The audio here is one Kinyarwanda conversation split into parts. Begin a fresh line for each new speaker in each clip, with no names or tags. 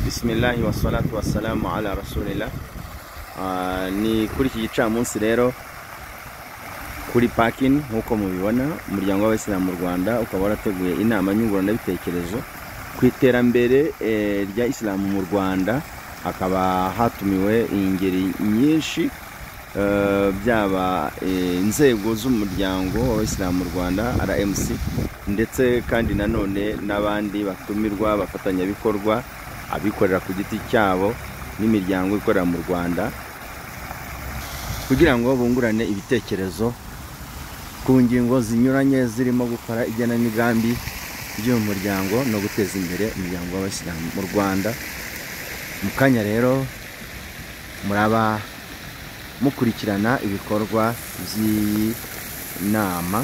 bisimilahi wassalatu wassalamu ala rasulillah Ah, ni kuri iki gicamunsi rero kuri pakin nk'uko mubibona umuryango w'abayisilamu mu rwanda ukaba warateguye inama nyunguranabitekerezo ku iterambere eh, rya isilamu mu rwanda hakaba hatumiwe ingeri nyinshi eh, byaba eh, inzego z'umuryango w'abayisilamu mu rwanda rmc ndetse kandi nanone n'abandi batumirwa abafatanyabikorwa abikorera ku giti cyabo n'imiryango ikorera mu rwanda kugira ngo bungurane ibitekerezo ku ngingo zinyuranye zirimo gukora igenamigambi ry'uyu muryango no guteza imbere umuryango w'abasilamu mu rwanda mu kanya rero muraba mukurikirana ibikorwa by'iyi nama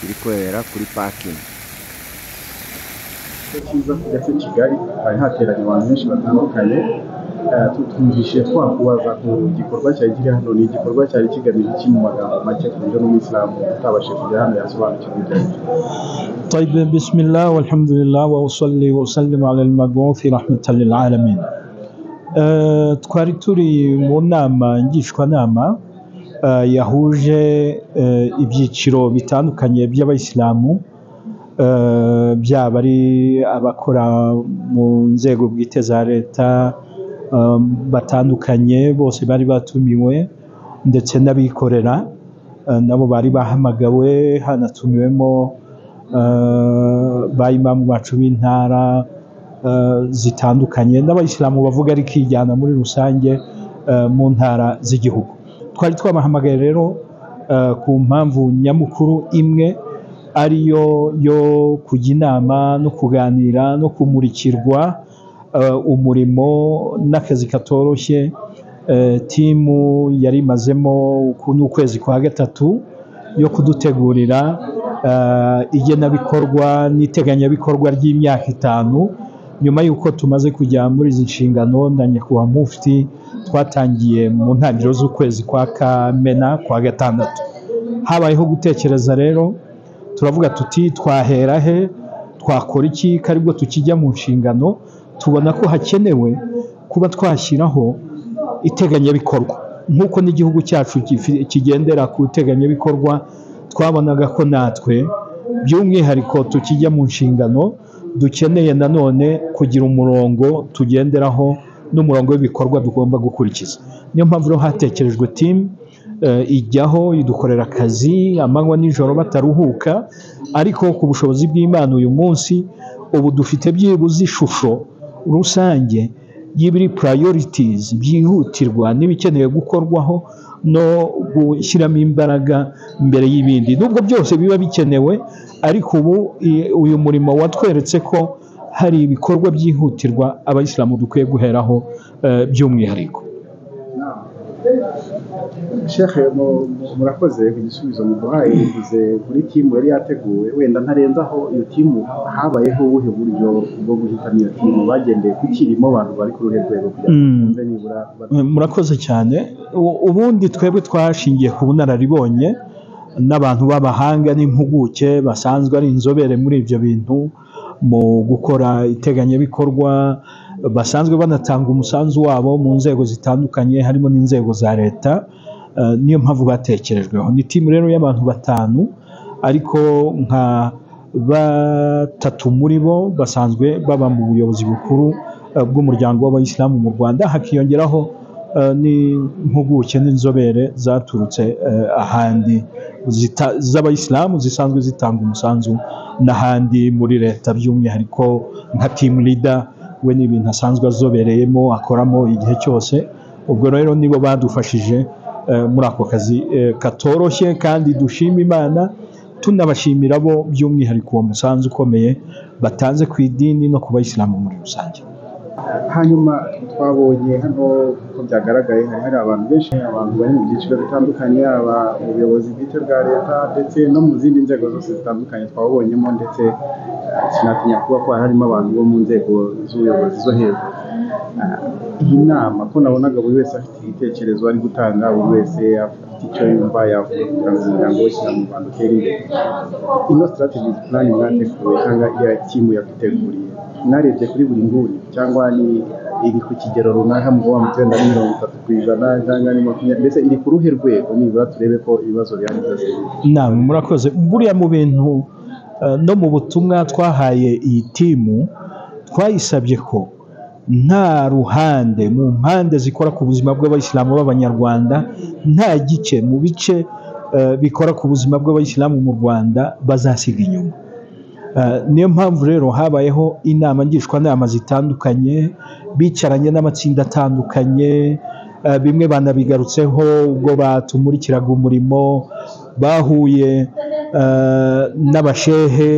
iri kubera kuri pakingi
cyiza kujya kuri kigali hari hateranye abantu benshi batandukanye Eh, tu- twumvise twakubaza ku gikorwa cyari kiri hano ni igikorwa cyari kigamije iki mu magambo make ku buryo n'umuyisilamu utabashije kujya hano yasobanukirwa ibyo ari byo
طيب بسم الله والحمد لله وأصلي وأسلم على المبعوث رحمة للعالمين Eh, twari turi mu nama ngishwanama eh, yahuje eh, ibyiciro bitandukanye by'abayisilamu eh, byaba ari abakora mu nzego bwite za leta eh, batandukanye bose bari batumiwe ndetse n'abikorera eh, nabo bari bahamagawe hanatumiwemo eh, ba imamu bacu b'intara eh, zitandukanye n'abayisilamu bavuga ari kijyana muri rusange eh, mu ntara z'igihugu twari twabahamagaye rero eh, ku mpamvu nyamukuru imwe ariyo yo kujya inama no kuganira no kumurikirwa eh, umurimo n'akazi katoroshye eh, timu yari imazemo uku ni ukwezi kwa gatatu yo kudutegurira eh, igenabikorwa n'iteganyabikorwa ry'imyaka itanu nyuma y'uko tumaze kujya muri izi nshingano na nyakubahwa mufti twatangiye mu ntangiriro z'ukwezi kwa kamena kwa gatandatu habayeho gutekereza rero turavuga tuti twahera he twakora iki ko aribwo tukijya mu nshingano tubona ko hakenewe kuba twashyiraho iteganyabikorwa nk'uko n'igihugu cyacu kifi- kigendera ku iteganyabikorwa twabonaga ko natwe by'umwihariko tukijya mu nshingano dukeneye nanone kugira umurongo tugenderaho n'umurongo w'ibikorwa tugomba gukurikiza niyo mpamvu rero hatekerejwe timu eh, ijyaho idukorera akazi amanywa n'ijoro bataruhuka ariko ku bushobozi bw'imana uyu munsi ubu dufite byibuze ishusho rusange y'ibiri purayorities byihutirwa n'ibikenewe gukorwaho no gushyiramo imbaraga mbere y'ibindi nubwo byose biba bikenewe ariko ubu i- uyu murimo watweretse ko hari ibikorwa byihutirwa abayisilamu dukwiye guheraho eh, by'umwihariko
shekhe mu- mu- murakoze ku gisubizo muduhaye bivuze kuri timu yari yateguwe wenda ntarenzaho iyo timu habayeho ubuhe buryo bwo guhitamo iyo timu bagendeye ku kirimo abantu bari ku ruhe rwego kugira ngo
Mm.
twumve nibura ba-
murakoze cyane U- ubundi twebwe twashingiye ku bunararibonye n'abantu b'abahanga n'impuguke basanzwe ari inzobere muri ibyo bintu mu gukora iteganyabikorwa basanzwe banatanga umusanzu wabo mu nzego zitandukanye harimo n'inzego za leta Eh, niyo mpamvu batekerejweho ni timu rero y'abantu batanu ariko nka batatu muri bo basanzwe baba mu buyobozi bukuru eh, bw'umuryango w'abayisilamu mu rwanda hakiyongeraho eh, n'impuguke n'inzobere zaturutse eh, ahandi zita- z'abayisilamu zisanzwe zitanga umusanzu n'ahandi muri leta by'umwihariko nka timu lida we ni ibintu asanzwe azobereyemo akoramo igihe cyose ubwo rero nibo badufashije eh, muri ako kazi eh, katoroshye kandi dushima imana tunabashimira bo by'umwihariko uwo musanzu ukomeye batanze ku idini no ku bayisilamu muri rusange
hanyuma twabonye hano ko byagaragaye hari hari abantu benshi abantu bari mu byiciro bitandukanye aba mu buyobozi bwite bwa leta ndetse no mu zindi nzego zose zitandukanye twabonyemo ndetse eh, sinatinya kuba ko hari harimo abantu bo mu nzego z'ubuyobozi zo hejuru iyi nama ko nabonaga buri wese afite igitekerezo ari gutanga buri wese afite icyo yumva yavuga kugira ngo umuryango we cyangwa mu rwanda utere imbere ino strategies plan mwateguye cyangwa iya timu yaguteguriye mwarebye kuri buri nguni cyangwa ni iri ku kigero runaka mu kuba mutenda ni mirongo itatu ku ijana cyangwa ni makumyabiri mbese iri ku ruhe rwego nibura turebe ko ibibazo bihari byose biri
nama murakoze buriya mu bintu eh, no mu butumwa twahaye iyi timu twayisabye ko nta ruhande mu mpande zikora ku buzima bw'abayisilamu b'abanyarwanda nta gice mu bice eh, bikora ku buzima bw'abayisilamu mu rwanda bazasiga inyuma Eh, niyo mpamvu rero habayeho inama ngishwanama zitandukanye bicaranye n'amatsinda atandukanye eh, bimwe banabigarutseho ubwo batumurikiraga umurimo bahuye eh, n'abashehe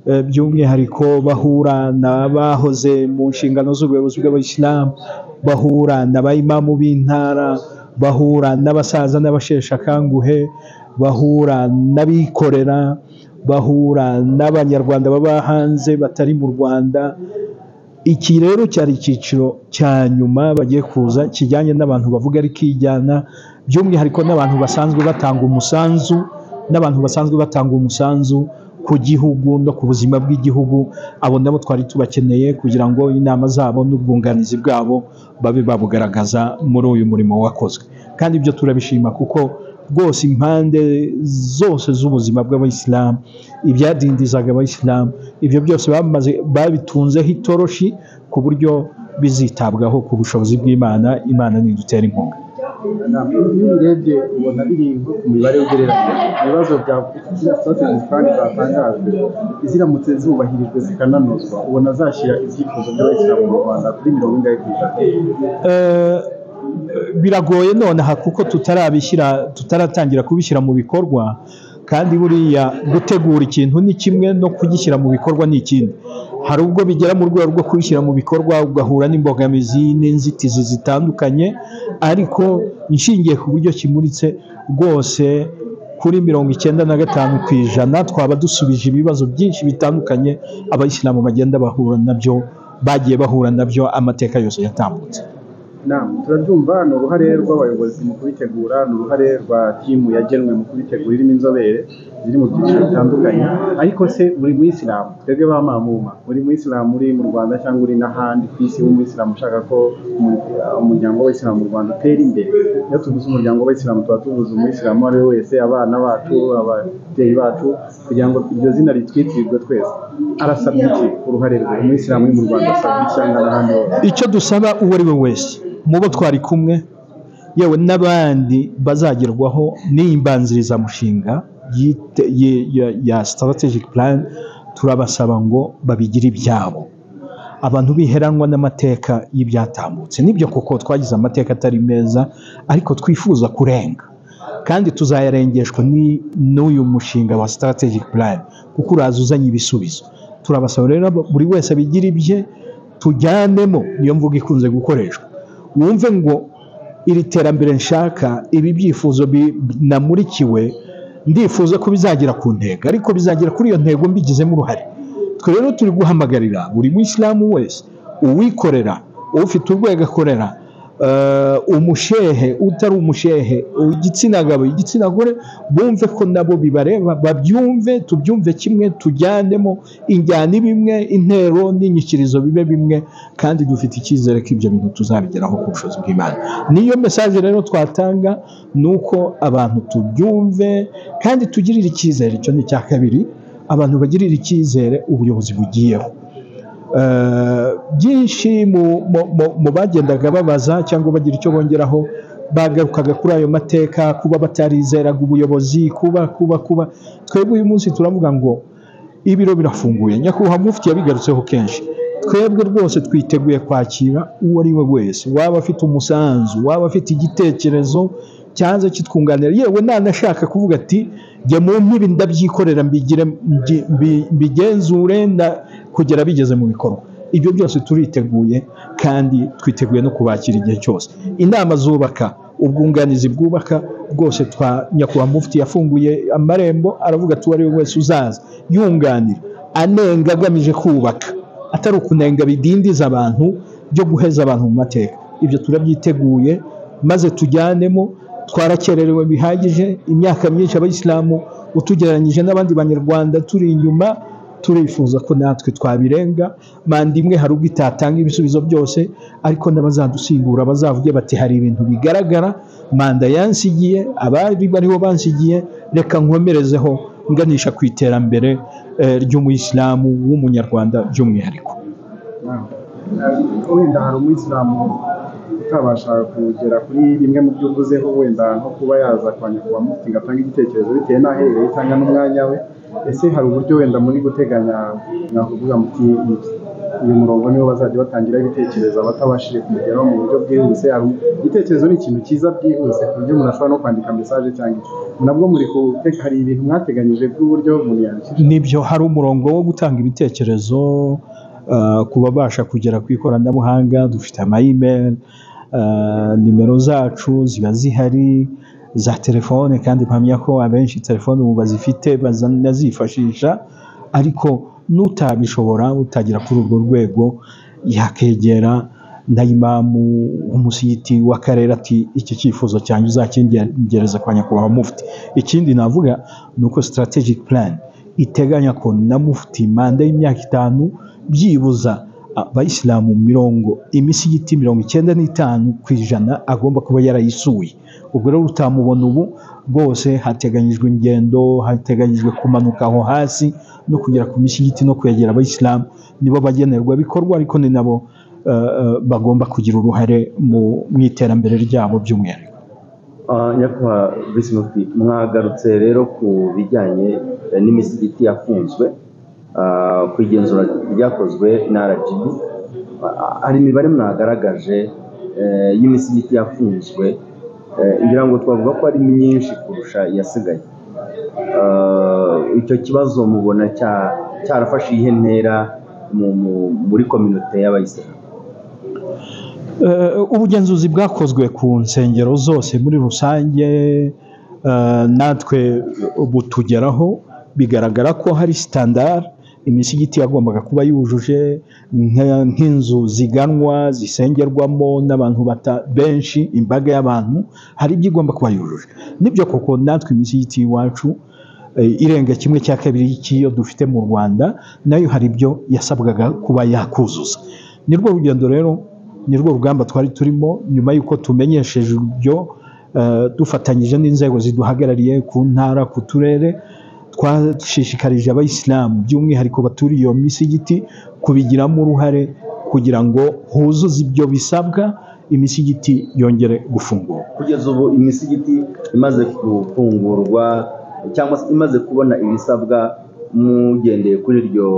eh, by'umwihariko bahura n'abahoze mu nshingano z'ubuyobozi bw'abayisilamu bahura n'abayimamu b'intara bahura n'abasaza n'abasheshe akanguhe bahura n'abikorera bahura n'abanyarwanda baba hanze batari mu rwanda iki rero cyari icyiciro cya nyuma bagiye kuza kijyanye n'abantu bavuga ari kijyana by'umwihariko n'abantu basanzwe batanga umusanzu n'abantu basanzwe batanga umusanzu ku gihugu no ku buzima bw'igihugu abo nabo twari tubakeneye kugira ngo inama zabo n'ubwunganizi bwabo babe babugaragaza muri uyu murimo wakozwe kandi ibyo turabishima kuko rwose impande zose z'ubuzima bw'abayisilamu ibyadindizaga abayisilamu ibyo byose bamaze babitunzeho itoroshi ku buryo bizitabwaho ku bushobozi bw'imana imana nidutera inkunga
iyo ubirebye ubona biri nko ku mibare ugereranya ibibazo bya ziriya strategies plan zatangajwe ziramutse zubahirijwe zikananozwa ubona zashyira ibyifuzo by'abayisilamu mu rwanda kuri mirongo ingahe ku ijana
Eh, biragoye nonaha kuko tutarabishyira tutaratangira kubishyira mu bikorwa kandi buriya gutegura ikintu ni kimwe no kugishyira mu bikorwa ni ikindi hari ubwo bigera mu rwego rwo kubishyira mu bikorwa ugahura n'imbogamizi n'inzitizi zitandukanye ariko nshingiye ku buryo kimuritse rwose kuri mirongo icyenda na gatanu ku ijana twaba dusubije ibibazo byinshi bitandukanye abayisilamu bagenda bahura nabyo bagiye bahura nabyo amateka yose yatambutse
nama turabyumva ni uruhare rw'abayobozi mu kubitegura ni uruhare rwa timu yagenwe mu kubitegura irimo inzobere ziri mu byiciro bitandukanye ariko se buri muyisilamu twebwe ba mamuma buri muyisilamu uri mu rwanda cyangwa uri n'ahandi ku isi w'umuyisilamu ushaka ko umu- uh, umuryango w'abayisilamu mu rwanda utera imbere iyo tuvuze umuryango w'abayisilamu tuba tuvuze umuyisilamu uwo ari we wese abana bacu ababyeyi bacu kugira ngo iryo zina ritwitirirwe twese arasabye iki uruhare rwe umuyisilamu uri mu rwanda asabye iki cyangwa n'ahandi hose
icyo dusaba uwo ari we wese mu bo twari kumwe yewe n'abandi bazagerwaho n'iyi mbanzirizamushinga yite- ye- ya- ya strategic plan turabasaba ngo babigire ibyabo abantu biheranwa n'amateka y'ibyatambutse nibyo koko twagize amateka atari meza ariko twifuza kurenga kandi tuzayarengeshwa ni- n'uyu mushinga wa strategic plan kuko uraza uzanye ibisubizo turabasaba rero abo- buri wese abigira ibye tujyanemo niyo mvugo ikunze gukoreshwa wumve ngo iri terambere nshaka ibi byifuzo bi- namurikiwe ndifuza ko bizagera ku ntego ariko bizagera kuri iyo ntego mbigizemo uruhare twe rero turi guhamagarira buri muyisilamu wese uwikorera ufite urwego akorera eh, umushehe utari umushehe igitsina gabo igitsina gore bumve ko nabo bibareba babyumve tubyumve kimwe tujyanemo injyana ibe imwe intero n'inyikirizo bibe bimwe kandi dufite icyizere ko ibyo bintu tuzabigeraho ku bushobozi bw'imana niyo mesaje rero twatanga ni uko abantu tubyumve kandi tugirire icyizere icyo ni icya kabiri abantu bagirira icyizere ubuyobozi bugiyeho Eh, byinshi mu- mu- mu- mu bagendaga babaza cyangwa bagira icyo bongeraho bagarukaga kuri ayo mateka kuba batarizeraga ubuyobozi kuba kuba kuba twebwe uyu munsi turavuga ngo ibiro birafunguye nyakubahwa mufti yabigarutseho kenshi twebwe rwose twiteguye kwakira uwo ari we wese waba afite umusanzu waba afite igitekerezo cyaza kitwunganira yewe nanashaka kuvuga ati jya mu mpibi ndabyikorera mbigire mbi- mbi- mbigenzure nda- kugera bigeze mu bikorwa ibyo byose turiteguye kandi twiteguye no kubakira igihe cyose inama zubaka ubwunganizi bwubaka bwose twa nyakubahwa mufti yafunguye amarembo aravuga ati uwo ari we wese uzaza yunganira anenga agamije kubaka atari ukunenga bidindiza abantu byo guheza abantu mu mateka ibyo turabyiteguye maze tujyanemo twarakererewe bihagije imyaka myinshi abayisilamu utugereranyije n'abandi banyarwanda turi inyuma turifuza ko natwe twabirenga manda imwe hari ubwo itatanga ibisubizo byose ariko n'abazadusimbura bazavuge bati hari ibintu bigaragara manda yansigiye abari bariho bansigiye reka nkomerezeho nganisha ku iterambere eh, ry'umuyisilamu w'umunyarwanda by'umwihariko
wenda hari umuyisilamu utabasha kugera kuri bimwe mu byo uvuzeho wenda nko kuba yaza kwa nyakubahwa mufti ngo atange igitekerezo bitewe n'aho aherereye cyangwa n'umwanya we ese hari uburyo wenda muri guteganya mwakuvuga muti uyu murongo niwo bazajya batangira ibitekerezo abatabashije kumugeraho mu buryo bwihuse hari igitekerezo ni ikintu cyiza byihuse ku buryo umuntu ashobora no kwandika mesaje cyangwa iki nabwo muri gute- hari ibintu mwateganyije by'uburyo umuntu yandikisha
nibyo hari umurongo wo gutanga ibitekerezo uh, ku babasha kugera ku ikoranabuhanga dufite amayimeri nimero zacu ziba zihari za telefone kandi mpamya ko abenshi telefone ubu bazifite bazanazifashisha ariko n'utabishobora utagera kuri urwo rwego yakegera na imamu umusigiti w'akarere ati iki cyifuzo cyanjye uzakingereza kwa nyakubahwa mufti ikindi navuga ni uko strategic plan iteganya ko na mufti manda y'imyaka itanu byibuza abayisilamu mirongo imisigiti mirongo icyenda n'itanu ku ijana agomba kuba yarayisuye ubwo rero utamubona ubu bwose hateganyijwe ingendo hateganyijwe kumanuka aho hasi no kugera ku misigiti no kwegera abayisilamu nibo bagenerwabikorwa ariko ni nabo eh, eh, bagomba kugira uruhare mu mu iterambere ryabo by'umwihariko
Ah, nyakubahwa vice mufti mwagarutse rero ku bijyanye eh, n'imisigiti yafunzwe ah, ku igenzura ryakozwe na rgb Ah, ah, hari imibare mwagaragaje eh, y'imisigiti yafunzwe eh, ngira ngo twavuga ko ari myinshi kurusha iyasigaye Ah, icyo kibazo mubona cya- cyarafashe iyihe ntera mu- mu- muri kominote y'abayisilamu
Eh, ubugenzuzi bwakozwe ku nsengero zose muri rusange eh, natwe butugeraho bigaragara ko hari sitandari imisigiti yagombaga kuba yujuje nka- nk'inzu ziganwa zisengerwamo n'abantu bata- benshi imbaga y'abantu hari ibyo igomba kuba yujuje nibyo koko natwe imisigiti y'iwacu eh, irenga kimwe cya kabiri cy'iyo dufite mu rwanda nayo hari ibyo yasabwaga kuba yakuzuza ni rwo rugendo rero ni rwo rugamba twari turimo nyuma y'uko tumenyesheje ibyo eh, dufatanyije n'inzego ziduhagarariye ku ntara ku turere twashishikarije abayisilamu by'umwihariko baturiye iyo misigiti kubigiramo uruhare kugira ngo huzuze ibyo bisabwa imisigiti yongere gufungurwa
kugeza ubu imisigiti imaze gufungurwa cyangwa se imaze kubona ibisabwa mugendeye kuri iryo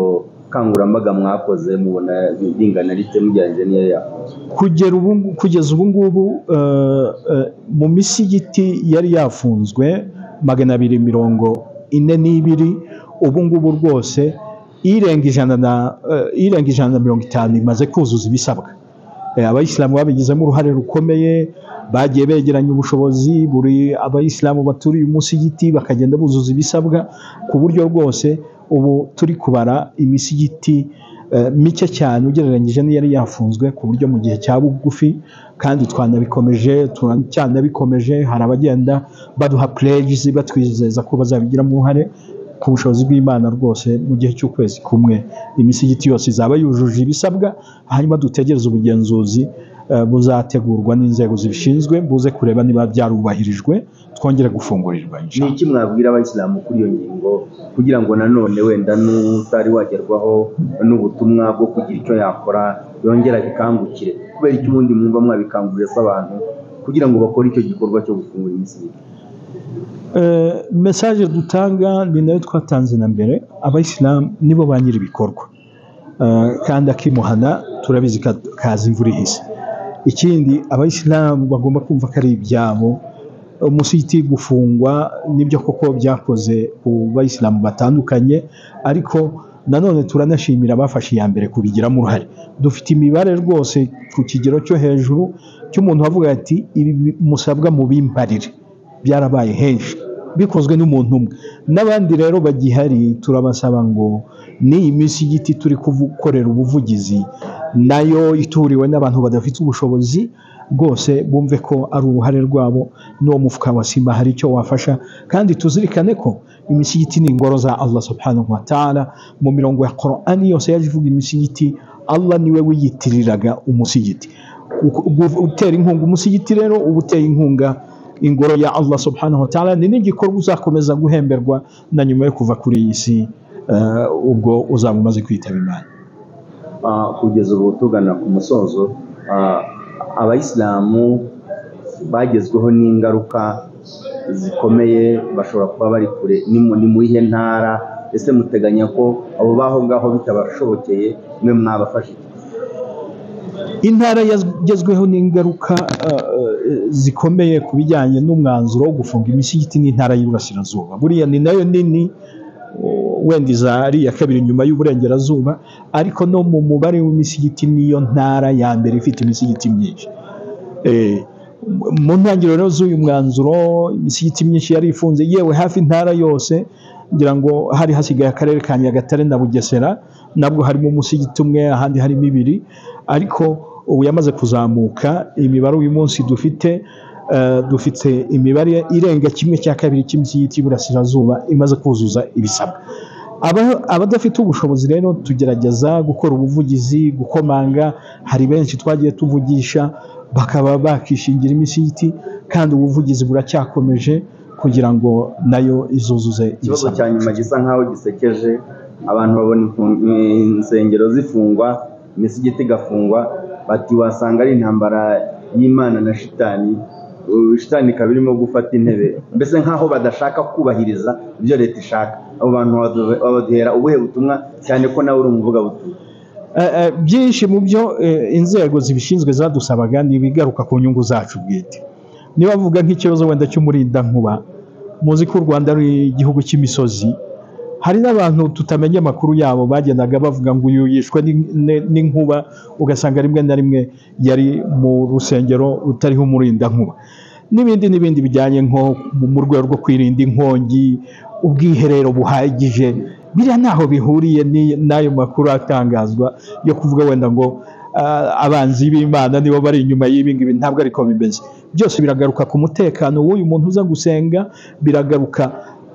kangurambaga mwakoze mubona ringana rite mugereranyije n'iyo yafunzwe
kugera ubu ngu- kugeza ubu ngubu eh, eh, mu misigiti yari yafunzwe magana abiri mirongo ine n'ibiri ubu ngubu rwose irenga ijana na eh, irenga ijana na mirongo itanu imaze kuzuza ibisabwa Eh, abayisilamu babigizemo uruhare rukomeye bagiye begeranya ubushobozi buri abayisilamu baturiye umusigiti bakagenda buzuza ibisabwa ku buryo rwose ubu turi kubara imisigiti eh, mike cyane ugereranyije n'iyari yafunzwe ku buryo mu gihe cya bugufi kandi twanabikomeje turacyanabikomeje hari abagenda baduha pledges batwizeza ko bazabigiramo uruhare ku bushobozi bw'imana rwose mu gihe cy'ukwezi kumwe imisigiti yose izaba yujuje ibisabwa hanyuma dutegereze ubugenzuzi eh, buzategurwa n'inzego zibishinzwe buze kureba niba byarubahirijwe twongere gufungurirwa
ni
inshallah.
iki mwabwira abayisilamu kuri iyo ngingo kugira ngo nanone wenda n'utari wagerwaho n'ubutumwa bwo kugira icyo yakora yongera bikangukire kubera icyo ubundi mwumva mwabikanguriye se abantu kugira ngo bakore icyo gikorwa cyo gufungura imisigiti
Eh, mesaje dutanga ni nayo twatanze na mbere abayisilamu nibo ba nyiri ibikorwa Eh, kandi akimuhana turabizi ka- kaza imvura ihise ikindi abayisilamu bagomba kumva ko ari ibyabo umusigiti gufungwa nibyo koko byakoze ku bayisilamu batandukanye ariko nanone turanashimira abafashe iya mbere kubigiramo uruhare dufite imibare rwose ku kigero cyo hejuru cy'umuntu wavuga ati ibi bi- musabwa mubimbarire byarabaye henshi bikozwe n'umuntu umwe n'abandi rero bagihari turabasaba ngo n'iyi misigiti turi kuvu- gukorera ubuvugizi nayo ituriwe n'abantu badafite ubushobozi rwose bumve ko ari uruhare rwabo n'uwo mufuka wa simba hari icyo wafasha kandi tuzirikane ko imisigiti ni ingoro za allah subhanahu wa ta'ala mu mirongo ya korani yose yaje ivuga imisigiti allah niwe wiyitiriraga umusigiti Uku- ubu- utera inkunga umusigiti rero uba uteye inkunga ingoro ya allah subhanahu wa ta'ala ni n'igikorwa uzakomeza guhemberwa na nyuma yo kuva kuri iyi si eh, ubwo uzaba umaze kwitaba imana
Ah, kugeza ubu tugana ku musozo ah, abayisilamu bagezweho n'ingaruka zikomeye bashobora kuba bari kure ni mu- ni mu iyihe ntara ese muteganya ko abo baho ngaho bitabashobokeye mwe mwabafasha iki?
intara yagezweho n'ingaruka eh, eh, zikomeye ku bijyanye n'umwanzuro wo gufunga imisigiti n'intara y'Iburasirazuba buriya ni nayo nini oh, wenda iza ari iya kabiri nyuma y'Uburengerazuba ariko no mu mubare w'imisigiti niyo ntara ya mbere ifite imisigiti myinshi Eh, mu- mu ntangiriro rero z'uyu mwanzuro imisigiti myinshi yari ifunze yewe hafi intara yose ngira ngo hari hasigaye akarere ka nyagatare na bugesera nabwo harimo umusigiti umwe ahandi harimo ibiri ariko ubu yamaze kuzamuka imibare uyu munsi dufite eh, dufite imibare irenga kimwe cya kabiri cy'imisigiti y'iburasirazuba imaze kuzuza ibisabwa Aba- abadafite ubushobozi rero tugerageza gukora ubuvugizi gukomanga hari benshi twagiye tuvugisha bakaba bakishingira imisigiti kandi ubuvugizi buracyakomeje kugira ngo nayo izuzuze
ikibazo
ibisabwa
cya nyuma gisa nk'aho gisekeje abantu babona imfu- insengero zifungwa imisigiti igafungwa bati wasanga ari intambara y'imana na shitani Uh, shitani ikaba irimo gufata intebe mbese nk'aho badashaka kubahiriza ibyo leta ishaka abo bantu badu- babaduhera ubuhe butumwa cyane ko nawe uri umuvugabutumwa
Eh, eh, byinshi mu byo eh, inzego zibishinzwe zadusabaga ni ibigaruka ku nyungu zacu bwite niba bavuga nk'ikibazo wenda cy'umurindankuba muzi ko u rwanda ari igihugu cy'imisozi hari n'abantu tutamenya amakuru yabo bagendaga bavuga ngo uyu yishwe n'in- ne- n'inkuba ugasanga rimwe na rimwe yari mu rusengero rutariho umurindankuba n'ibindi n'ibindi bijyanye nko mu- mu rwego rwo kwirinda inkongi ubwiherero buhagije biriya ntaho bihuriye ni- n'ayo makuru atangazwa yo kuvuga wenda ngo ah, abanzi b'imana nibo bari inyuma y'ibi ngibi ntabwo ariko bimeze byose biragaruka ku mutekano w'uyu muntu uza gusenga biragaruka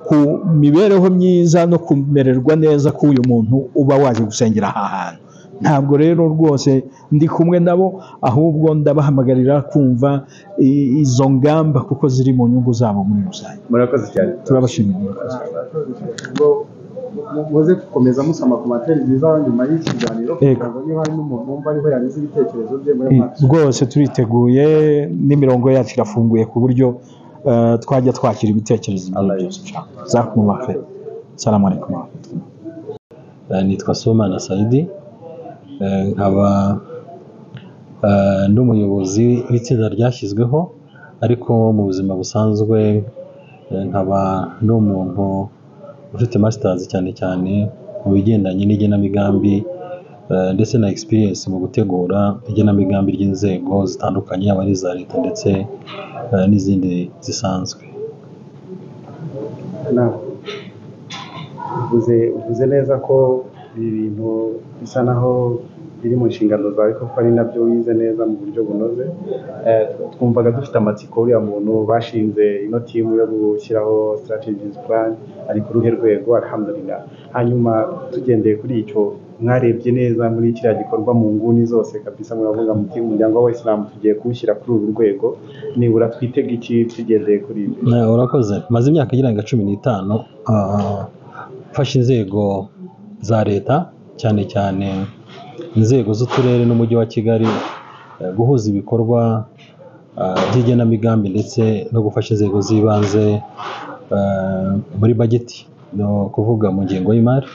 ku mibereho myiza no kumererwa neza k'uyu muntu uba waje gusengera aha hantu ntabwo rero rwose ndi kumwe nabo ahubwo ndabahamagarira kumva i- izo ngamba kuko ziri mu nyungu zabo muri rusange
murakoze cyane
turabashimira murakoze
ngo mu- muze gukomeza musoma ku materi nziza nyuma y'ikiganiro
Yego.
kugira ngo niba hari n'umuntu wumva ariho yanyuze ibitekerezo bye muri
Mm, rwose turiteguye n'imirongo yacu irafunguye ku buryo eh, twajya twakira ibitekerezo ibyo
Allah
byose ushaka zakumva fe salamu alaikum wa rahmatullah.
Eh, nitwa Somana Saidi eh, nkaba eh, ndi umuyobozi w'itsinda ryashyizweho ariko mu buzima busanzwe eh, nkaba ndi umuntu ufite masters cyane cyane mu bigendanye n'igenamigambi eh, ndetse na experience mu gutegura igenamigambi ry'inzego zitandukanye yaba ari iza leta ndetse eh, n'izindi zisanzwe
nawe uvuze uvuze neza ko ibi bintu bisa naho biri mu nshingano zawe kuko ari nabyo wize neza mu buryo bunoze Eh, twumvaga dufite amatsiko uriya muntu bashinze ino timu yo gushyiraho strategies plan ari ku ruhe rwego alhamdulillah hanyuma tugendeye kuri icyo mwarebye neza muri kiriya gikorwa mu nguni zose kabisa muravuga muti umuryango w'abayisilamu tugiye kuwushyira kuri uru rwego nibura twitega iki tugendeye kuri ibi
Eh, urakoze maze imyaka irenga cumi n'itanu ah, mfashe inzego za leta cyane cyane inzego z'uturere n'umujyi wa kigali eh, guhuza ibikorwa ah, by'igenamigambi ndetse no gufasha inzego z'ibanze eh, muri bageti ni ukuvuga mu ngengo y'imari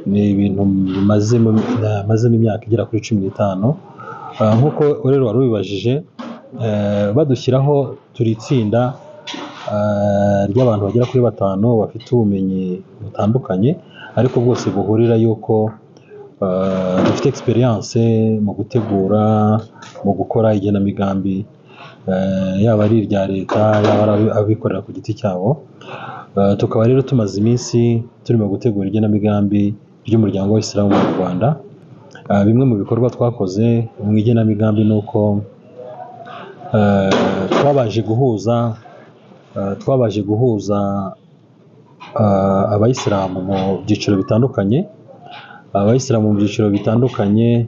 ni ibintu bimazemo namazemo imyaka igera kuri cumi n'itanu Ah, nk'uko rero wari ubibajije eh, badushyiraho turi itsinda ah, ry'abantu bagera kuri batanu bafite ubumenyi butandukanye ariko bwose buhurira yuko ah, dufite experience mu gutegura mu gukora igenamigambi eh, yaba ari irya leta yaba ari abi- abikorera ku giti cyabo Eh, tukaba rero tumaze iminsi turimo gutegura igenamigambi ry'umuryango w'isilamu mu rwanda Ah, bimwe mu bikorwa twakoze mu igenamigambi ni uko eh, twabanje guhuza eh, twabanje guhuza ah, abayisilamu mu byiciro bitandukanye abayisilamu mu byiciro bitandukanye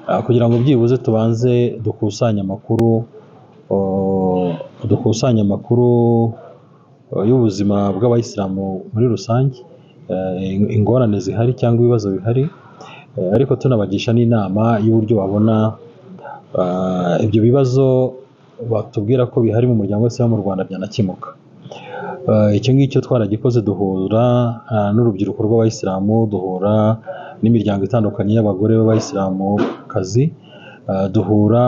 ah, kugira ngo byibuze tubanze dukusanye amakuru oh, dukusanye amakuru eh, y'ubuzima bw'abayisilamu muri rusange eh, ingorane zihari cyangwa ibibazo bihari Eh, ariko tunabagisha n'inama y'uburyo babona ah, ibyo bibazo batubwira ko bihari mu muryango wese wo mu Rwanda byanakemuka Ah, icyo ngicyo twaragikoze duhura ah, n'urubyiruko rw'abayisilamu duhura n'imiryango itandukanye y'abagore b'abayisilamukazi Ah, duhura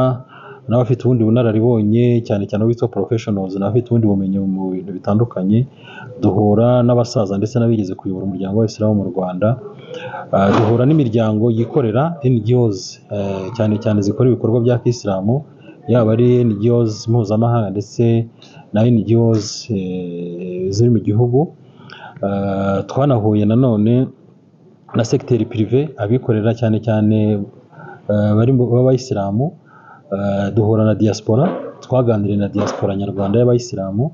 n'abafite ubundi bunararibonye cyane cyane bitwa professionals n'abafite ubundi bumenyi mu bintu bitandukanye duhura n'abasaza ndetse n'abigeze kuyobora umuryango w'abayisilamu mu Rwanda Ah, duhura n'imiryango yikorera NGOs eh, cyane cyane zikora ibikorwa bya kisilamu yaba ari NGOs mpuzamahanga ndetse na NGOs eh, ziri mu gihugu Ah, twanahuye nanone na segiteri pirive abikorera cyane cyane eh, bari mu- b'abayisilamu Ah, duhura na diaspora twaganiriye na diaspora nyarwanda y'abayisilamu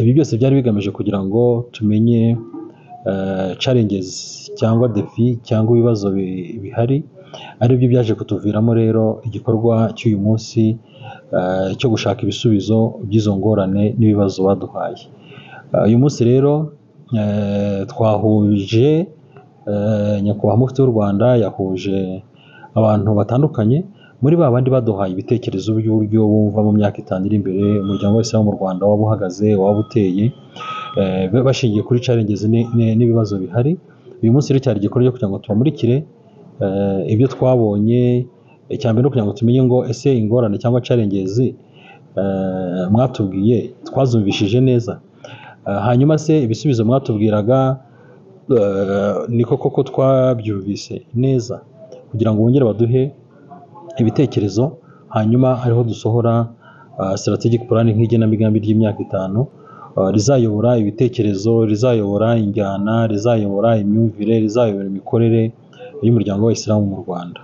ibi byose byari bigamije kugira ngo tumenye eh, challenges cyangwa defi cyangwa ibibazo bi- bihari aribyo byaje kutuviramo rero igikorwa cy'uyu munsi eh, cyo gushaka ibisubizo by'izo ngorane n'ibibazo baduhaye Eh, uyu munsi rero eh, twahuje eh, nyakubahwa mufti w'u rwanda yahuje abantu batandukanye muri ba bandi baduhaye ibitekerezo by'uburyo bumva mu myaka itanu iri imbere umuryango wese wo mu rwanda waba uhagaze waba uteye eh, ba- bashingiye kuri challenges ni- ni- n'ibibazo bihari uyu munsi rero cyari igikorwa cyo kugira ngo tubamurikire eh, ibyo twabonye icya mbere ni ukugira ngo tumenye ngo ese ingorane cyangwa challenges eh, mwatubwiye twazumvishije neza Eh, hanyuma se ibisubizo mwatubwiraga eh, ni koko ko twabyumvise neza kugira ngo bongere baduhe ibitekerezo hanyuma ariho dusohora ah, strategic plan nk'igenamigambi ry'imyaka itanu ah, rizayobora ibitekerezo rizayobora injyana rizayobora imyumvire rizayobora imikorere y'umuryango w'abayisilamu mu rwanda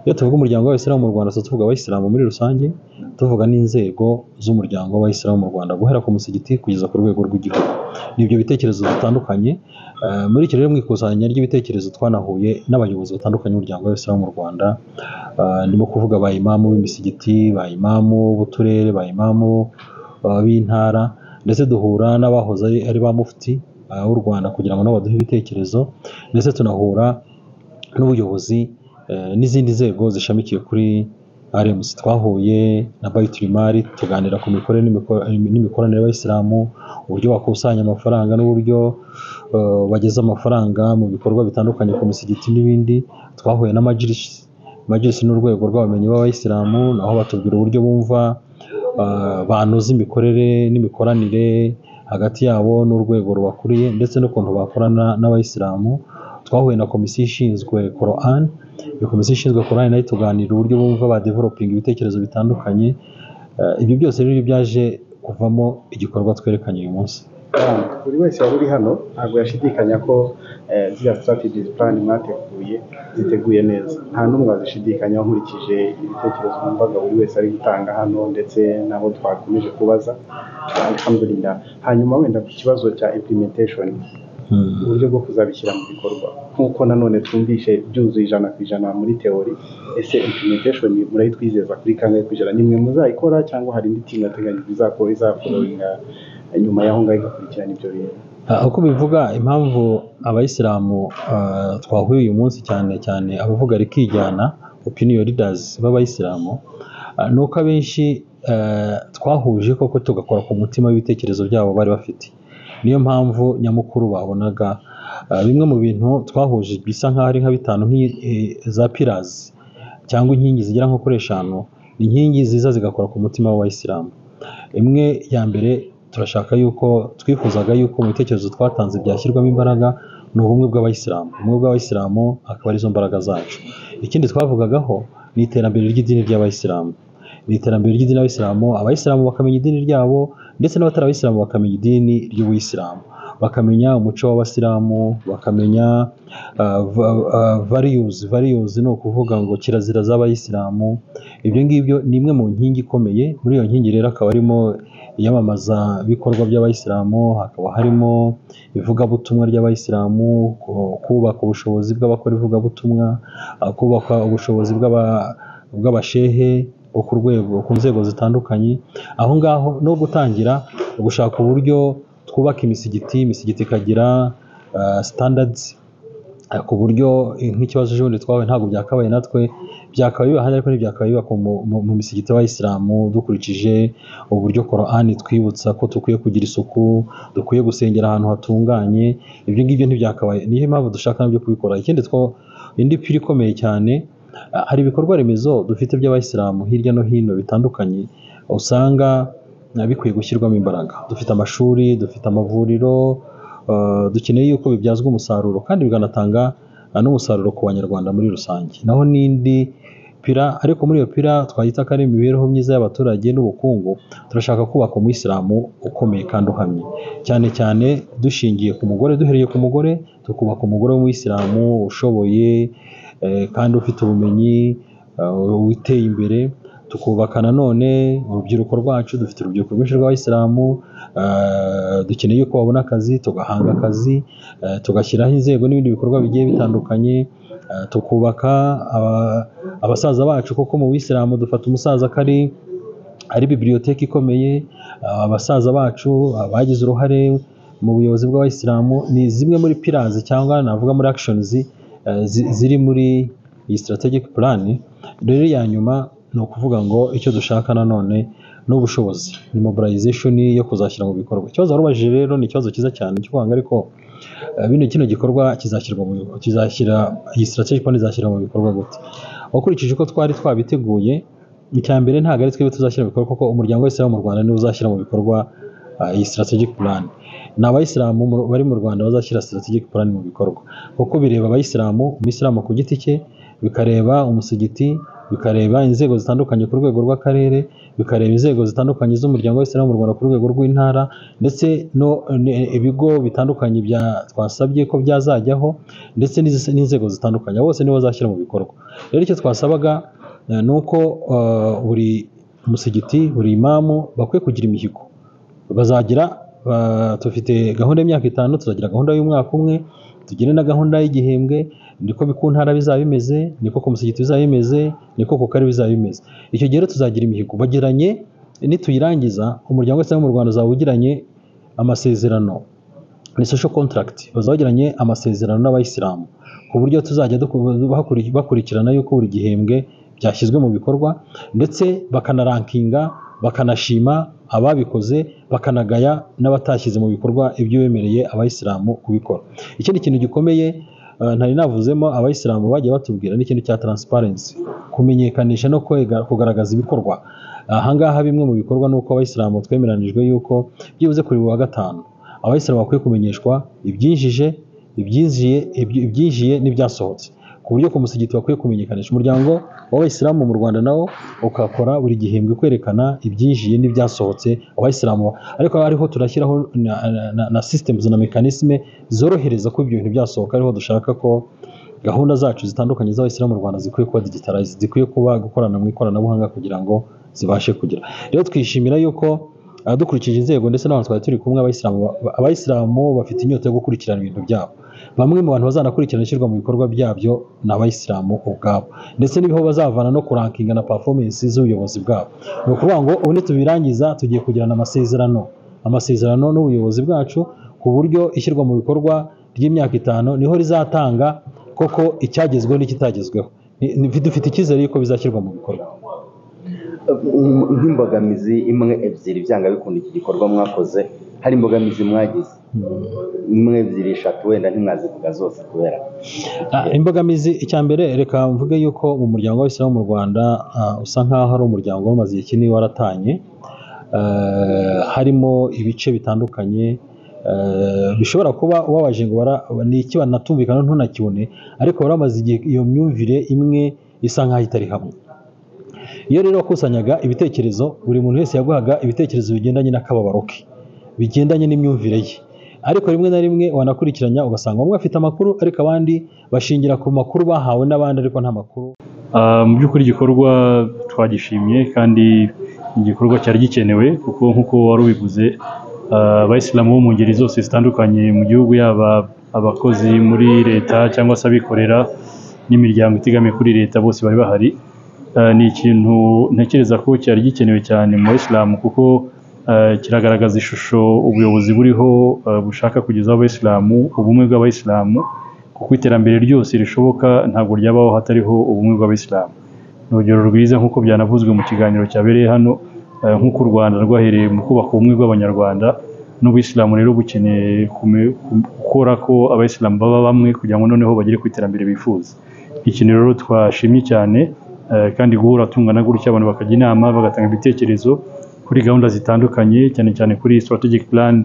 iyo tuvuga umuryango w'abayisilamu mu rwanda tuba tuvuga abayisilamu muri rusange tuvuga n'inzego z'umuryango w'abayisilamu mu rwanda guhera ku musigiti kugeza ku rwego rw'igihugu ni ibyo bitekerezo bitandukanye ah, muri icyo rero mu ikusanya ry'ibitekerezo twanahuye n'abayobozi batandukanye b'umuryango w'abayisilamu mu rwanda Ah, ndimo kuvuga ba imamu b'imisigiti ba imamu b'uturere ba imamu ah, b'intara ndetse duhura n'abahoze ari- ari ba mufti ah, w'u rwanda kugira ngo nabo baduhe ibitekerezo ndetse tunahura n'ubuyobozi eh, n'izindi nzego zishamikiye kuri RMC twahuye na Bayiturimari tuganira ku mikorere n'imiko- n'imikoranire y'abayisilamu uburyo bakusanya amafaranga n'uburyo eh, bageza amafaranga mu bikorwa bitandukanye ku misigiti n'ibindi twahuye n'amajirisi majisi ni urwego rw'abamenyi b'abayisilamu naho batubwira uburyo bumva ah, banoza imikorere n'imikoranire hagati yabo n'urwego rubakuriye ndetse n'ukuntu bakorana n'abayisilamu twahuye na komisiyo ishinzwe Quran iyo komisiyo ishinzwe Quran nayo ituganira uburyo bumva badevelopinga ibitekerezo bitandukanye Ah, ibyo byose rero byaje kuvamo igikorwa twerekanye uyu munsi
kandi buri wese wari uri hano ntabwo yashidikanya ko eh, ziriya strategies plan mwateguye ziteguye neza nta n'umwe wazishidikanya nkurikije ibitekerezo numvaga buri wese ari gutanga hano ndetse n'abo twakomeje kubaza alhamdulillah hanyuma wenda ku kibazo cya implementation
Mm.
uburyo bwo kuzabishyira mu bikorwa nk'uko nanone twumvishe byuzuye ijana ku ijana muri teori ese implementation murayitwizeza kuri kangahe ku ijana nimwe muzayikora cyangwa hari indi timu yateganyijwe izakora izafollowinga nyuma y'aho ngaho igakurikirana ibyo bintu
Ah, uko bivuga impamvu abayisilamu ah, twahuye uyu munsi cyane cyane abavuga rikijyana opinion leaders b'abayisilamu ah, ni uko abenshi eh, twahuje koko tugakora ku mutima w'ibitekerezo byabo bari bafite niyo mpamvu nyamukuru babonaga ah, bimwe mu bintu twahuje bisa nk'aho ari nka bitanu nk'i- eh, za pillars cyangwa inkingi zigera nko kuri eshanu ni inkingi ziza zigakora ku mutima w'abayisilamu imwe ya mbere turashaka yuko twifuzaga yuko mu bitekerezo twatanze byashyirwamo imbaraga ni ubumwe bw'abayisilamu ubumwe bw'abayisilamu akaba arizo mbaraga zacu ikindi twavugagaho ni iterambere ry'idini ry'abayisilamu ni iterambere ry'idini ry'abayisilamu abayisilamu bakamenya idini ryabo ndetse n'abatari abayisilamu bakamenya idini ry'ubuyisilamu bakamenya umuco w'abasilamu bakamenya variyuzi variyuzi ni ukuvuga ngo kirazira z'abayisilamu ibyo ngibyo ni imwe mu nkingi ikomeye muri iyo nkingi rero akaba harimo iyamamaza bikorwa by'abayisilamu hakaba harimo ivugabutumwa ry'abayisilamu ku- kubaka ubushobozi bw'abakora ivugabutumwa ah, kubaka ubushobozi bw'aba- bw'abashehe bo ku rwego ku nzego zitandukanye aho ngaho no gutangira gushaka uburyo twubaka imisigiti imisigiti ikagira ah, standards eh, ku buryo eh, nk'ikibazo cy'ubundi twahuye ntabwo byakabaye natwe byakabaye biba ahandi ariko ntibyakabaye bibakwa mu- mu- mu misigiti y'abayisilamu dukurikije uburyo korani twibutsa ko dukwiye kugira isuku dukwiye gusengera ahantu hatunganye ibyo ngibyo ntibyakabaye niyo mpamvu dushaka nabyo kubikora ikindi two indi pira ikomeye cyane ah, hari ibikorwa remezo dufite by'abayisilamu hirya no hino bitandukanye usanga ah, bikwiye gushyirwamo imbaraga dufite amashuri dufite amavuriro Uh, dukeneye yuko bibyazwa umusaruro kandi bikanatanga uh, n'umusaruro ku banyarwanda muri rusange naho n'indi pira ariko muri iyo pira twayita ko ari imibereho myiza y'abaturage n'ubukungu turashaka kubaka umuyisilamu ukomeye kandi uhamye cyane cyane dushingiye ku mugore duhereye ku mugore tukubaka umugore w'umuyisilamu ushoboye eh, kandi ufite ubumenyi eh, witeye imbere tukubaka nanone urubyiruko rwacu dufite urubyiruko rwinshi rw'abayisilamu eh, dukeneye yuko babona akazi tugahanga akazi eh, tugashyiraho inzego n'ibindi bikorwa bigiye bitandukanye eh, tukubaka aba- abasaza bacu kuko mu bisilamu dufata umusaza ko ari ari bibiliyoteki ikomeye ah, abasaza bacu ah, bagize uruhare mu buyobozi bw'abayisilamu ni zimwe muri pirazi cyangwa navuga muri akishonizi ziri muri iyi sitarategike purani rero iya nyuma ni ukuvuga ngo icyo dushaka nanone ni ubushobozi ni mobilization yo kuzashyira mu bikorwa ikibazo warubajije rero ni ikibazo cyiza cyane cyo kuvuga ngo ariko eh, bino kino gikorwa kizashyirwa mu kizashyira iyi strategic plan izashyira mu bikorwa gute ukurikije uko twari twabiteguye icya mbere ntabwo ari twebwe tuzashyira mu bikorwa kuko umuryango wese mu Rwanda niwe uzashyira mu bikorwa ah, iyi strategic plan ni abayisilamu mu- bari mu Rwanda bazashyira strategic plan mu bikorwa kuko bireba abayisilamu umuyisilamu ku giti cye bikareba umusigiti bikareba inzego zitandukanye ku rwego rw'akarere bikareba inzego zitandukanye z'umuryango w'isilamu mu Rwanda ku rwego rw'intara ndetse no ne- ibigo bitandukanye bya twasabye ko byazajyaho ndetse n'izi- n'inzego zitandukanye Abo bose nibo bazashyira mu bikorwa rero icyo twasabaga eh, ni uko eh, buri musigiti buri imamu bakwiye kugira imihigo bazagira ba- dufite gahunda y'imyaka itanu tuzagira gahunda y'umwaka umwe tugire na gahunda y'igihembwe niko ku ntara bizaba bimeze niko ku musigiti bizaba bimeze niko ku karere bizaba bimeze icyo gihe rero tuzagira imihigo bagiranye nituyirangiza umuryango wese wo mu rwanda uzaba ugiranye amasezerano ni social contract bazagiranye amasezerano n'abayisilamu ku buryo tuzajya duku- bakuri- bakurikirana yuko buri gihembwe byashyizwe mu bikorwa ndetse bakanarankinga bakanashima ababikoze bakanagaya n'abatashyize mu bikorwa ibyo bemereye abayisilamu kubikora ikindi kintu gikomeye eh, ntari navuzemo abayisilamu bagiye batubwira ni ikintu cya transparency kumenyekanisha no kwega- kugaragaza ibikorwa ahangaha bimwe mu bikorwa ni uko abayisilamu twemeranijwe yuko byibuze kuri buri wa gatanu abayisilamu bakwiye kumenyeshwa ibyinjije ibyinjiye ibyi- ibyinjiye n'ibyasohotse ku buryo ku musigiti bakwiye kumenyekanisha umuryango w'abayisilamu mu rwanda nawo ukakora buri gihembwe kwerekana ibyinjiye n'ibyasohotse abayisilamu ariko hariho turashyiraho na, na, na systems na mechanisme zorohereza ko ibyo bintu byasohoka ariho dushaka ko gahunda zacu zitandukanye z'abayisilamu mu rwanda zikwiye kuba digitalized zikwiye kuba gukorana mu ikoranabuhanga kugira ngo zibashe kugira rero twishimira yuko ah, dukurikije inzego ndetse n'abantu twari turi kumwe abayisilamu ba- abayisilamu bafite inyota yo gukurikirana ibintu byabo bamwe mu bantu bazanakurikirana ishyirwa mu bikorwa byabyo ni abayisilamu ubwabo ndetse n'ibiho bazavana no kurankinga na performance z'ubuyobozi bwabo ni ukuvuga ngo ubu nitubirangiza tugiye kugirana amasezerano amasezerano n'ubuyobozi bwacu ku buryo ishyirwa mu bikorwa ry'imyaka itanu niho rizatanga koko icyagezweho n'ikitagezweho Ni- ni- dufite icyizere yuko bizashyirwa mu bikorwa
Um, nk'imbogamizi imwe ebyiri byanga bikunda iki gikorwa mwakoze hari imbogamizi mwagize imwe ebyiri eshatu wenda ntimwazivuga zose kubera
Ah, imbogamizi icya mbere reka mvuge yuko mu muryango w'abisilamu mu rwanda ah, usa nkaho ari umuryango wamaze igihe kinini waratanye Eh, harimo ibice bitandukanye eh, bishobora kuba ubabaje ngo bara- ni iki banatumvikana ntunakibone ariko baramaze igihe iyo myumvire imwe isa nkaho itari hamwe iyo rero wakusanyaga ibitekerezo buri muntu wese yaguhaga ibitekerezo bigendanye n'akababaro ke bigendanye n'imyumvire ye ariko rimwe na rimwe wanakurikiranya ugasanga bamwe bafite amakuru ariko abandi bashingira ku makuru bahawe n'abandi ariko nta makuru
Ah, mu by'ukuri igikorwa twagishimye kandi igikorwa cyari gikenewe kuko nk'uko wari ubivuze ah, abayisilamu bo mu ngeri zose zitandukanye mu gihugu yaba abakozi muri leta cyangwa se abikorera n'imiryango itegamiye kuri leta bose bari bahari Ah, ni ikintu ntekereza ko cyari gikenewe cyane mu bayisilamu kuko ah, kiragaragaza ishusho ubuyobozi buriho ah, bushaka kugezaho abayisilamu ubumwe bw'abayisilamu kuko iterambere ryose rishoboka ntabwo ryabaho hatariho ubumwe bw'abayisilamu ni urugero rwiza nk'uko byanavuzwe mu kiganiro cyabereye hano eh, nk'uko u rwanda rwahereye mu kubaka ubumwe bw'abanyarwanda n'ubuyisilamu rero bukeneye kume- ku- gukora ko abayisilamu baba bamwe kugira ngo noneho bagere ku iterambere bifuza ikintu rero twashimye cyane eh, kandi guhura tungana gutya abantu bakajya inama bagatanga ibitekerezo kuri gahunda zitandukanye cyane cyane kuri strategic plan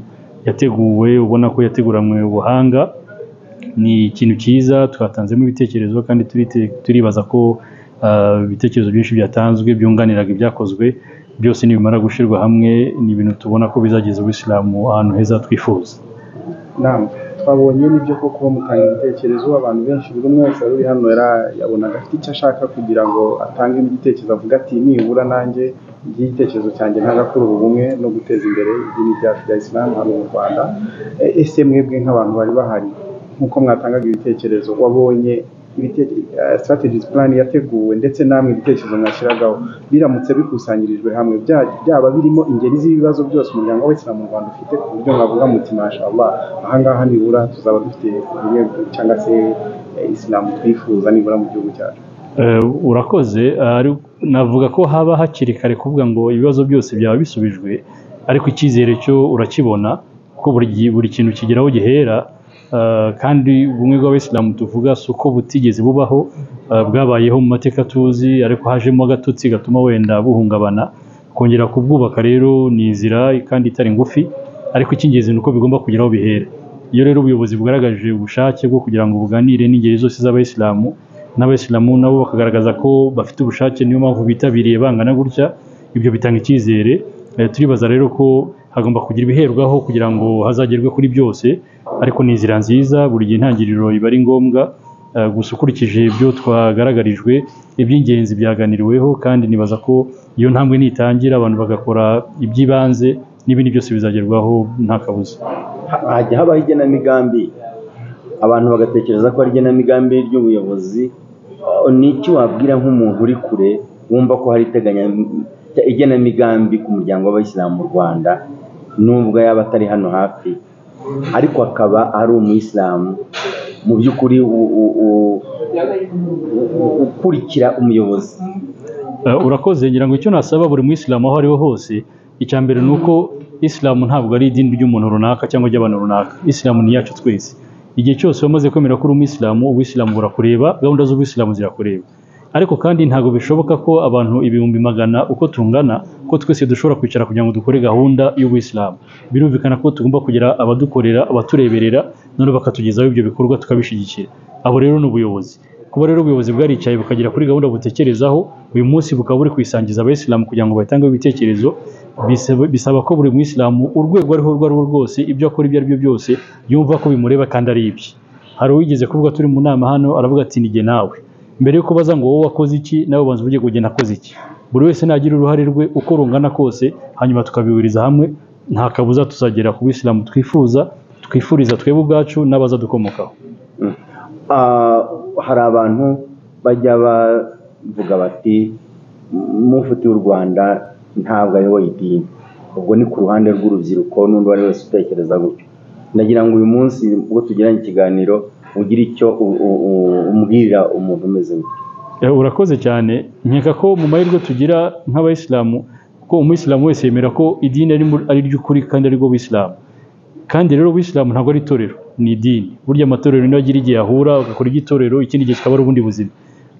yateguwe ubona ko yateguranywe ubuhanga ni ikintu cyiza twatanzemo ibitekerezo kandi turite- turibaza ko ah, ibitekerezo byinshi byatanzwe byunganiraga ibyakozwe byose nibimara gushyirwa hamwe ni ibintu tubona ko bizageza ubuyisilamu ahantu heza twifuza
nama twabonye n'ibyo koko mutanga ibitekerezo abantu benshi buri umwe wese wari uri hano yara- yabonaga afite icyo ashaka kugira ngo atange igitekerezo avuga ati nibura nanjye iki gitekerezo cyanjye ntagakurura ubumwe no guteza imbere idini ryacu rya isilamu hano mu rwanda E- ese mwebwe nk'abantu bari bahari nk'uko mwatangaga ibitekerezo wabonye sitarategizi plan yateguwe ndetse namwe ibitekerezo mwashyiragaho biramutse bikusanyirijwe hamwe bya- byaba birimo ingeri z'ibibazo byose umuryango w'abayisilamu mu rwanda ufite ku buryo mwavuga muti mashallah ahangaha nibura tuzaba dufite ubumwe cyangwa se eh, isilamu twifuza nibura mu gihugu cyacu
Eh, urakoze eh, ari- navuga ko haba hakiri kare kuvuga ngo ibibazo byose byaba bisubijwe ariko icyizere cyo urakibona kuko buri gihe- buri kintu kigeraho gihera eh, kandi ubumwe bw'abayisilamu tuvuga si uko butigeze bubaho eh, bwabayeho mu mateka tuzi ariko hajemo agatotsi gatuma wenda buhungabana kongera kubwubaka rero ni inzira kandi itari ngufi ariko icy'ingenzi ni uko bigomba kugeraho bihera iyo rero ubuyobozi bugaragaje ubushake bwo kugira ngo buganire n'ingeri zose z'abayisilamu n'abayisilamu nabo bakagaragaza ko bafite ubushake niyo mpamvu bitabiriye bangana gutya ibyo bitanga icyizere Eh, turibaza rero ko hagomba kugira ibiherwaho kugira ngo hazagerwe kuri byose ariko ni inzira nziza buri gihe intangiriro iba ari ngombwa Eh, gusa ukurikije ibyo twagaragarijwe iby'ingenzi byaganiriweho kandi nibaza ko iyo ntambwe nitangira abantu bagakora iby'ibanze n'ibindi byose bizagerwaho nta kabuza
Ha- hajya habaho igenamigambi abantu bagatekereza ko ari igenamigambi ry'ubuyobozi Ah, ni iki wabwira nk'umuntu uri kure wumva ko hari iteganya igenamigambi ku muryango w'abayisilamu mu rwanda nubwo yaba atari hano hafi ariko akaba ari umuyisilamu mu by'ukuri u- u- u- u- ukurikira umuyobozi
Eh, urakoze ngira ngo icyo nasaba buri muyisilamu aho ari ho hose icya mbere ni uko isilamu ntabwo ari idini ry'umuntu runaka cyangwa ry'abantu runaka isilamu ni iyacu twese igihe cyose wamaze kwemera ko uri umuyisilamu ubuyisilamu burakureba gahunda z'ubuyisilamu zirakureba ariko kandi ntabwo bishoboka ko abantu ibihumbi magana uko tungana ko twese dushobora kwicara kugira ngo dukore gahunda y'ubuyisilamu birumvikana ko tugomba kugira abadukorera abatureberera none bakatugezaho ibyo bikorwa tukabishyigikira abo rero ni ubuyobozi kuba rero ubuyobozi bwaricaye bukagera kuri gahunda butekerezaho uyu munsi bukaba buri kwisangiza abayisilamu kugira ngo batangeho ibitekerezo bisaba- bisaba ko buri muyisilamu urwego ariho urwo arirwo rwose ibyo akora ibyo aribyo byose yumva ko bimureba kandi ari ibye hari uwigeze kuvuga turi mu nama hano aravuga ati nige nawe mbere yuko baza ngo wowe wakoze iki nawe banza uvuge ngo jye nakoze iki buri wese nagira uruhare rwe uko rungana kose hanyuma tukabihuriza hamwe nta kabuza tuzagera ku bisilamu twifuza twifuriza twebwe ubwacu n'abazadukomokaho
Ah, hari abantu bajya bavuga bati mufite w'u rwanda ntabwo ayoboye idini ubwo ni ku ruhande rw'urubyiruko n'undi uwo ari we wese utekereza gutyo ndagira ngo uyu munsi ubwo tugiranye ikiganiro ugire icyo u- u- u- umbwirira umuntu umeze gutyo
Eh, urakoze cyane nkeka ko mu mahirwe tugira nk'abayisilamu ko umuyisilamu wese yemera ko idini ari mu- ari ry'ukuri kandi ari rwo buyisilamu kandi rero ubuyisilamu ntabwo ari itorero ni idini burya amatorero niyo agira igihe ahura agakora iry'itorero ikindi gihe kikaba ari ubundi buzima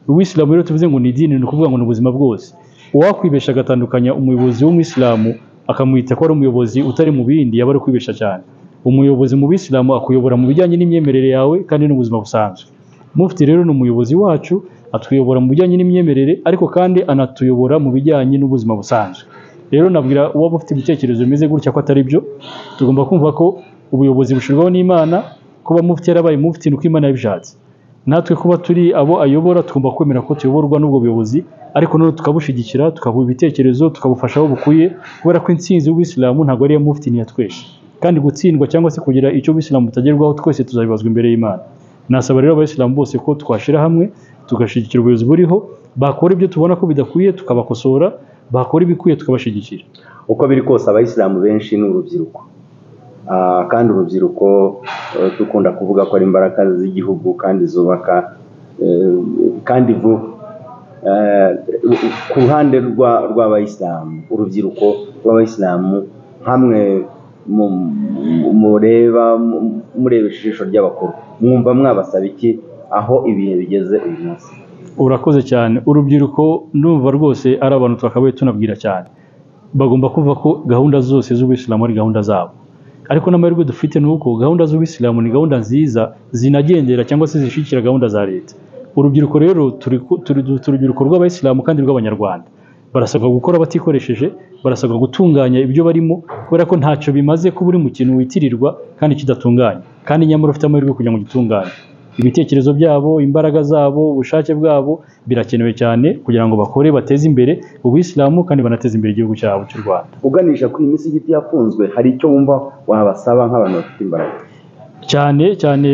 ubuyisilamu rero tuvuze ngo ni idini ni ukuvuga ngo ni ubuzima bwose uwakwibesha agatandukanya umuyobozi w'umuyisilamu akamwita ko ari umuyobozi utari mu bindi yaba ari kwibesha cyane umuyobozi mu bisilamu akuyobora mu bijyanye n'imyemerere yawe kandi n'ubuzima busanzwe mufti rero ni umuyobozi wacu atuyobora mu bijyanye n'imyemerere ariko kandi anatuyobora mu bijyanye n'ubuzima busanzwe rero nabwira uwaba ufite ibitekerezo bimeze gutya ko atari byo tugomba kumva ko ubuyobozi bushyirwaho n'imana kuba mufti yarabaye mufti ni uko imana yabishatse natwe kuba turi abo ayobora tugomba kwemera ko tuyoborwa n'ubwo buyobozi ariko noneho tukabushyigikira tukabuha ibitekerezo tukabufasha aho bukwiye kubera ko intsinzi y'ubuyisilamu ntabwo ari iya mufti ni iya twese kandi gutsindwa cyangwa se kugira icyo ubuyisilamu butagerwaho twese tuzabibazwa imbere y'imana nasaba rero abayisilamu bose ko twashyira hamwe tugashyigikira ubuyobozi buriho bakora ibyo tubona ko bidakwiye tukabakosora bakora ibikwiye tukabashyigikira
uko biri kose abayisilamu benshi ni urubyiruko Ah, kandi urubyiruko eh, dukunda kuvuga ko ari imbaraga z'igihugu kandi zubaka eh, kandi vuba Eh, ku ruhande rwa- rw'abayisilamu urubyiruko rw'abayisilamu nkamwe mu- mu- mureba mu- murebesha ijisho ry'abakuru mwumva mwabasaba iki aho ibihe bigeze uyu munsi
urakoze cyane urubyiruko ndumva rwose ari abantu twakabaye tunabwira cyane bagomba kumva ko gahunda zose z'ubuyisilamu ari gahunda zabo ariko n'amahirwe dufite ni uko gahunda z'ubuyisilamu ni gahunda nziza zinagendera cyangwa se zishyigikira gahunda za leta urubyiruko rero turi ku- turi- dufite urubyiruko rw'abayisilamu kandi rw'abanyarwanda barasabwa gukora batikoresheje barasabwa gutunganya ibyo barimo kubera ko ntacyo bimaze kuba uri mu kintu witirirwa kandi kidatunganye kandi nyamara ufite amahirwe yo kugira ngo gitunganye ibitekerezo byabo imbaraga zabo ubushake bwabo birakenewe cyane kugira ngo bakore bateze imbere ubuyisilamu kandi banateze imbere igihugu cyabo cy'u rwanda
uganisha kuri iyi misigiti yafunzwe hari icyo wumva wabasaba nk'abantu bafite imbaraga
cyane cyane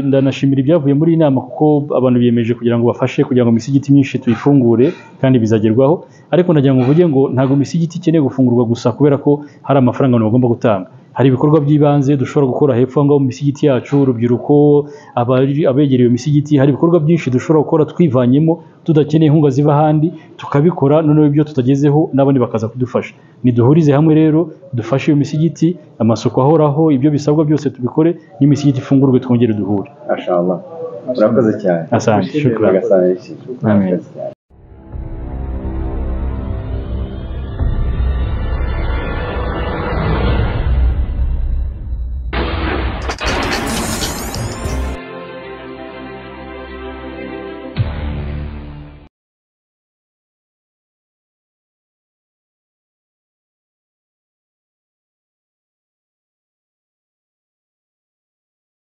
ndanashimira ibyavuye muri iyi nama kuko abantu biyemeje kugira ngo bafashe kugira ngo imisigiti myinshi tuyifungure kandi bizagerwaho ariko nagira ngo mvuge ngo ntabwo imisigiti ikeneye gufungurwa gusa kubera ko hari amafaranga abantu bagomba gutanga hari ibikorwa by'ibanze dushobora gukora hepfo aho ngaho mu misigiti yacu urubyiruko abari- abegereye iyo misigiti hari ibikorwa byinshi dushobora gukora twivanyemo tudakeneye inkunga ziva ahandi tukabikora noneho ibyo tutagezeho n'abandi bakaza kudufasha niduhurize hamwe rero dufashe iyo misigiti amasuku ahoraho ibyo bisabwa byose tubikore n'imisigiti ifungurwe twongere duhure
ashamba urakoze cyane
asante shukran
Nyagasani yishimye.
Amen.
Urakoze cyane